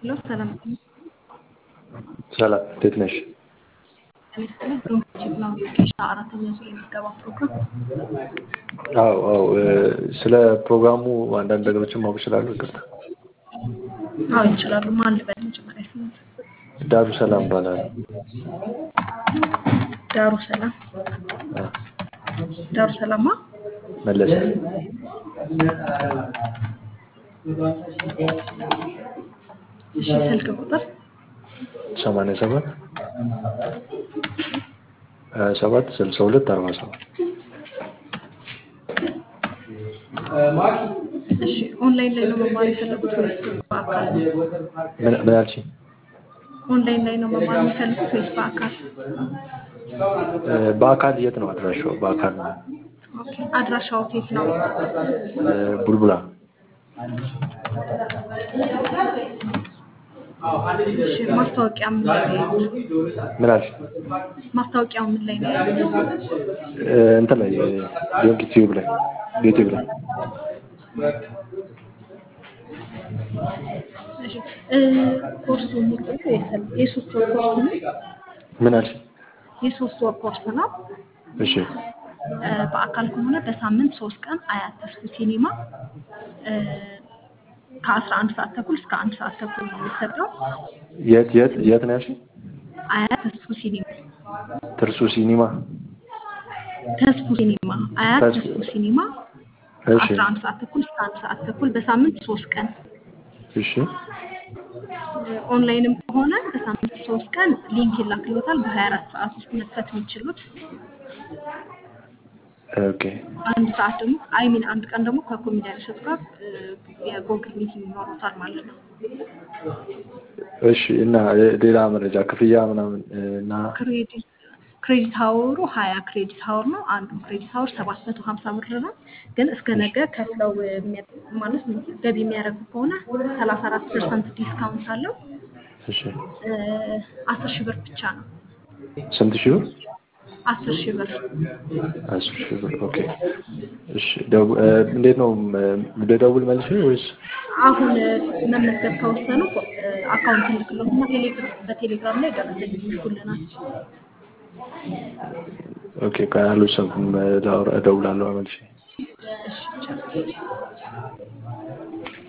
ሄሎ ሰላም ሰላም እንዴት ነሽ? ይመስገን ዶንኪ ነው ኬሻ አራተኛ ዙር የምትገባ ፕሮግራም አዎ አዎ ስለ ፕሮግራሙ አንዳንድ ነገሮችን ማወቅ እችላለሁ? ይቅርታ። አዎ ይችላሉ። ማን ልበል መጀመሪያ ስሙት? ዳሩ ሰላም እባላለሁ። ዳሩ ሰላም አዎ፣ ዳሩ ሰላማ መለሰ እሺ ስልክ ቁጥር ሰማንያ ሰባት ሀያ ሰባት ስልሳ ሁለት አርባ ሰባት እሺ ኦንላይን ላይ ነው መማር የፈለጉት ወይስ በአካል ነው? ምን ምን አልሽኝ? ኦንላይን ላይ ነው መማር የሚፈልጉት ወይስ በአካል? በአካል የት ነው አድራሻው? በአካል ነው ኦኬ አድራሻው የት ነው? ቡልቡላ እሺ ማስታወቂያ ምን ላይ ነው ያዩት? ምን አልሽ? ማስታወቂያው ምን ላይ ነው ያዩት? እንትን ላይ ዶንኪ ቲዩብ ላይ ዩቲዩብ ላይ እሺ እ ኮርሱ የሚቆየው የሰል- የሶስት ወር ኮርስ ነው። ምን አልሽ? የሶስት ወር ኮርስ ነው። እሺ እ በአካል ከሆነ በሳምንት ሶስት ቀን አያት ተስፉ ሲኒማ እ ከአስራ አንድ ሰዓት ተኩል እስከ አንድ ሰዓት ተኩል ነው የሚሰጠው። የት የት የት ነው ያልሽኝ? አያት ተስፉ ሲኒማ ትርሱ ሲኒማ ተስፉ ሲኒማ አያት ተስፉ። ተስፉ ሲኒማ እሺ ከአስራ አንድ ሰዓት ተኩል እስከ አንድ ሰዓት ተኩል በሳምንት ሶስት ቀን እሺ እ ኦንላይንም ከሆነ በሳምንት ሶስት ቀን ሊንክ ይላክሎታል በሀያ አራት ሰዓት ውስጥ መክፈት የሚችሉት ኦኬ አንድ ሰዓት ደግሞ አይ ሚን አንድ ቀን ደግሞ ከኮሜዲያን እሸቱ ጋር እ የጎግል ሚቲንግ ይኖሩታል ማለት ነው። እሺ እና ሌላ መረጃ ክፍያ ምናምን እና ክሬዲት ክሬዲት ሀወሩ ሀያ ክሬዲት ሀወር ነው። አንዱ ክሬዲት ሀወር ሰባት መቶ ሀምሳ ብር ነው። ግን እስከ ነገ ከፍለው የሚያ- ማለት ገቢ የሚያደርጉ ከሆነ ሰላሳ አራት ፐርሰንት ዲስካውንት አለው። እሺ እ አስር ሺህ ብር ብቻ ነው። ስንት ሺህ ብር? አስር ሺህ ብር አስር ሺህ ብር ኦኬ። እሺ ደው- እ እንዴት ነው ም- ልደውል መልሼ ወይስ? አሁን እ መመዝገብ ከወሰኑ እ አካውንት ልክሎትና ቴሌግራም በቴሌግራም ላይ ደረሰኝ ይልኩልናል። ኦኬ ካልወሰንኩም እ ላወራ- እደውላለሁ መልሼ። እሺ ይቻላል።